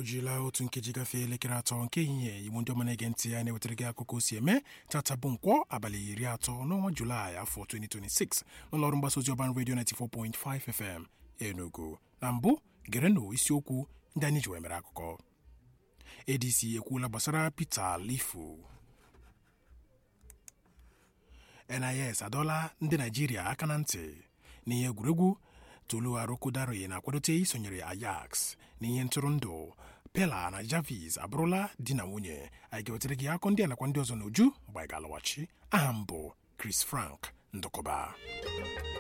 o jirila otu nkeji gafee elekere atọ nke ehihie igbo ndị ọma na-ege ntị ya na-ewetara gị akụkọ si eme tata bụ nkwọ abalị iri atọ n'ọnwa julaị afọ 2026 n'ụlọọrụ mgbasa ozi ọban redio 94.5 fm enugu na mbụ gerenụ isiokwu ndị anyị ji wee mere akụkọ adc ekwuola gbasara peter lifu nis adọla ndị naijiria aka na ntị n'ihe egwuregwu tolu arokodare na-akwadote isonyere ajax n'ihe ntụrụndụ pela na javis abụrụla di na nwunye anyị ga-wetara gị akọ ndị a nakwa ndị ọzọ n'uju mgbe anyị ga-alọghachi aha m bụ chris frank ndụkọba